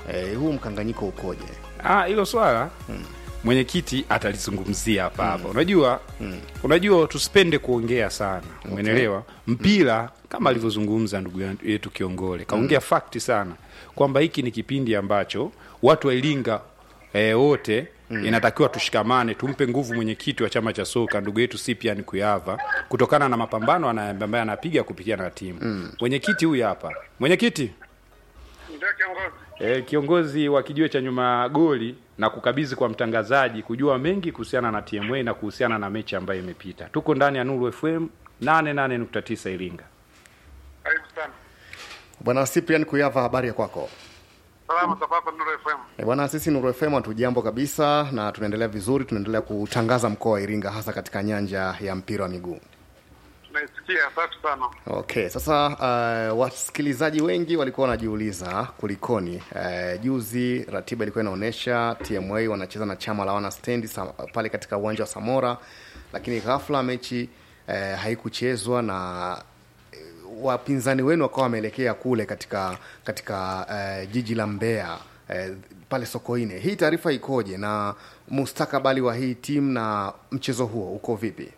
eh, huu mkanganyiko ukoje? Ah, hilo swala mwenyekiti atalizungumzia hapa hapa. Unajua, unajua tusipende kuongea sana, umeelewa? Mpira kama alivyozungumza ndugu yetu Kiongole kaongea fakti sana kwamba hiki ni kipindi ambacho watu wa Iringa eh, wote inatakiwa tushikamane, tumpe nguvu mwenyekiti wa chama cha soka ndugu yetu Cyprian Kuyava kutokana na mapambano ana- ambaye anapiga kupitia na timu. Mwenyekiti huyu hapa, mwenyekiti Ndio kiongozi. E, kiongozi wa kijiwe cha nyuma ya goli na kukabidhi kwa mtangazaji kujua mengi kuhusiana na TMA na kuhusiana na mechi ambayo imepita. Tuko ndani ya Nuru FM 88.9 Iringa. Karibu sana. Bwana Cyprian Kuyava, habari ya kwako? Salama za kwako Nuru FM. E, bwana sisi Nuru FM hatujambo kabisa na tunaendelea vizuri, tunaendelea kutangaza mkoa wa Iringa hasa katika nyanja ya mpira wa miguu. Tunaisikia safi sana. Okay, sasa uh, wasikilizaji wengi walikuwa wanajiuliza kulikoni. Uh, juzi ratiba ilikuwa inaonyesha TMA wanacheza na chama la wana stendi sa, pale katika uwanja wa Samora, lakini ghafla mechi uh, haikuchezwa na eh, wapinzani wenu wakawa wameelekea kule katika katika uh, jiji la Mbeya uh, pale Sokoine. Hii taarifa ikoje na mustakabali wa hii timu na mchezo huo uko vipi?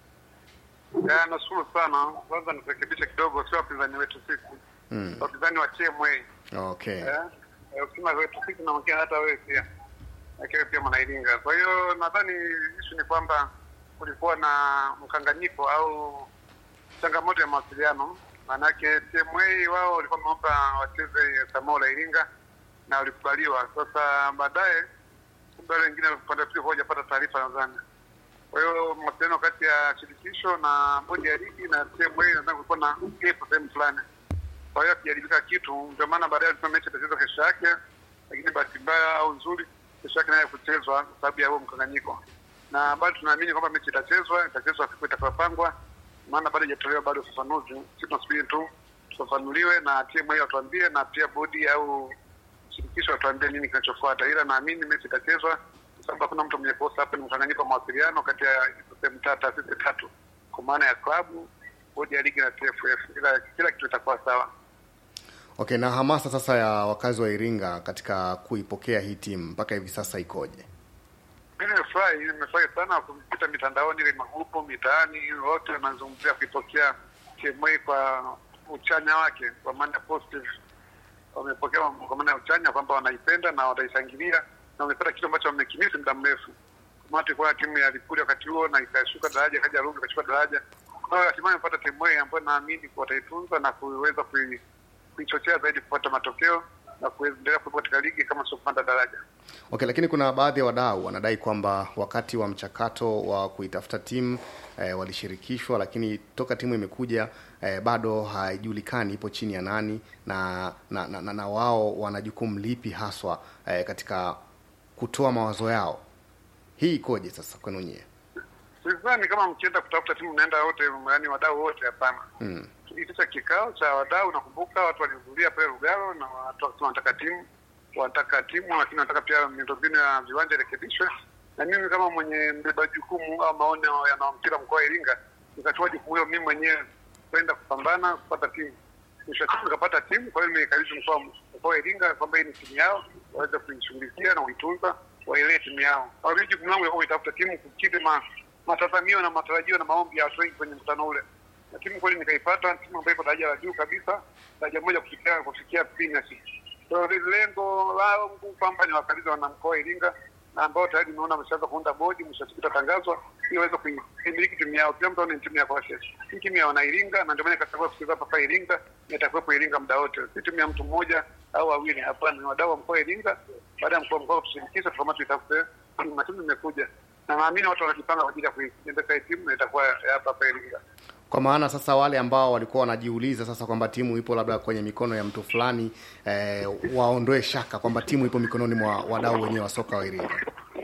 Ya, nashukuru sana. Kwanza nirekebishe kidogo, sio wapinzani wetu sisi. Wapinzani wa TMA. Okay. Eh? Eh, Ukisema wetu sisi na mwingine hata wewe pia. Lakini pia mwana Iringa. Kwa hiyo nadhani issue ni kwamba kulikuwa na mkanganyiko au changamoto ya mawasiliano. Maanake TMA wao walikuwa wameomba wacheze Samola Iringa na walikubaliwa. Sasa baadaye kumbe wale wengine upande wa pili hawajapata taarifa nadhani. Kwa hiyo mawasiliano kati ya shirikisho na bodi ya ligi na TMA nadhani kulikuwa na gap sehemu fulani. Kwa hiyo hakijaribika kitu, ndio maana baadaye alisema mechi itachezwa kesho yake, lakini bahati mbaya au nzuri, kesho yake naye kuchezwa kwa sababu ya huo mkanganyiko, na bado tunaamini kwamba mechi itachezwa, itachezwa siku itakayopangwa, maana bado haijatolewa bado ufafanuzi. Sisi tunasubiri tu tufafanuliwe na TMA watuambie, na pia bodi au shirikisho watuambie nini kinachofuata, ila naamini mechi itachezwa kwa sababu hakuna mtu mwenye kosa hapa. Ni mkanganyiko wa mawasiliano kati ya sehemu tatu, taasisi tatu, kwa maana ya klabu, bodi ya ligi na TFF, ila kila kitu itakuwa sawa. Okay, na hamasa sasa ya wakazi wa Iringa katika kuipokea hii timu mpaka hivi sasa ikoje? Mimi nimefurahi, nimefurahi sana kupita mitandaoni, ile magrupu mitaani, wote wanazungumzia kuipokea TMA kwa uchanya wake, kwa maana positive. Wamepokea kwa maana ya uchanya kwamba wanaipenda na wataishangilia na wamepata kitu ambacho wamekimisi muda mrefu. Kama tulikuwa na timu ya Lipuli wakati huo na ikashuka daraja, ikaja Rungwe ikashuka daraja. Kwa hiyo hatimaye wamepata TMA ambayo naamini wataitunza na kuweza kui- kuichochea zaidi kupata matokeo na kuendelea kuwepo katika ligi kama sio kupanda daraja. Okay, lakini kuna baadhi ya wadau wanadai kwamba wakati wa mchakato wa kuitafuta timu eh, walishirikishwa, lakini toka timu imekuja eh, bado haijulikani ipo chini ya nani na na, na, na, na wao wana jukumu lipi haswa eh, katika kutoa mawazo yao. Hii ikoje sasa kwenu nyie? Sidhani kama mkienda kutafuta timu mnaenda wote, yaani wadau wote, hapana. Mm. Tuliitisha kikao cha wadau, nakumbuka watu walihudhuria pale Lugalo na watu wakasema wanataka timu, wanataka timu, lakini wanataka pia miundombinu ya viwanja irekebishwe. Na mimi kama mwenye mbeba jukumu au maono ya mpira mkoa wa Iringa, nikachukua jukumu hilo mimi mwenyewe kwenda kupambana kupata timu. Mwisho wa siku nikapata timu, kwa hiyo nimekabidhi mkoa mkoa wa Iringa kwamba hii ni timu yao, waweze kuishughulikia na kuitunza, wailee timu yao. Kwa hiyo jukumu langu ilikuwa kuitafuta timu kukidhi ma, matazamio na matarajio na maombi ya watu wengi kwenye mkutano ule na timu kweli nikaipata, timu ambayo iko daraja la juu kabisa, daraja moja kufikia kufikia premiership. So lengo langu kwamba ni wakabidhi wana mkoa wa Iringa na ambao tayari nimeona wameshaanza kuunda bodi, mwisho wa siku itatangazwa ili waweze kuimiliki timu yao. Kila mtu aone ni timu ya kwake. Hii timu ya wana Iringa, na ndio maana ikachagua kucheza hapa hapa Iringa, na itakuwepo Iringa muda wote, si timu ya mtu mmoja au wawili. Hapana, ni wadau wa mkoa wa Iringa. Baada ya mkoa mkoa kushirikisha, tukaamua tuitafute timu, na timu imekuja, na naamini watu wanajipanga kwa ajili ya kuiendesha hii timu, na itakuwa ya hapa hapa Iringa. Kwa maana sasa wale ambao walikuwa wanajiuliza sasa kwamba timu ipo labda kwenye mikono ya mtu fulani eh, waondoe shaka kwamba timu ipo mikononi mwa wadau wenyewe wa soka wa Iringa.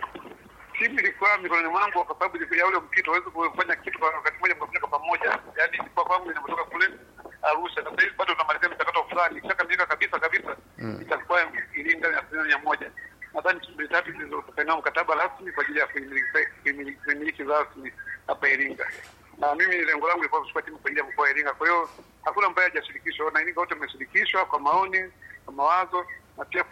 timu ilikuwa mikononi mwangu kwa sababu ilikuwa ya ule mpito, huwezi kufanya kitu kwa wakati mmoja mkafanya kwa pamoja. Yani ilikuwa kwangu inatoka kule Arusha. Sasa hivi bado tunamalizia mchakato fulani, ikishakamilika kabisa kabisa itakuwa Iringa ya asilimia mia moja. Nadhani timu mbili tatu zilizosainiwa mkataba rasmi kwa ajili ya kuimiliki- kuimiliki kuimiliki rasmi hapa Iringa, na mimi lengo langu ilikuwa kuchukua timu kwa ajili ya mkoa wa Iringa. Kwa hiyo hakuna ambaye hajashirikishwa, na Iringa wote wameshirikishwa kwa maoni, kwa mawazo na pia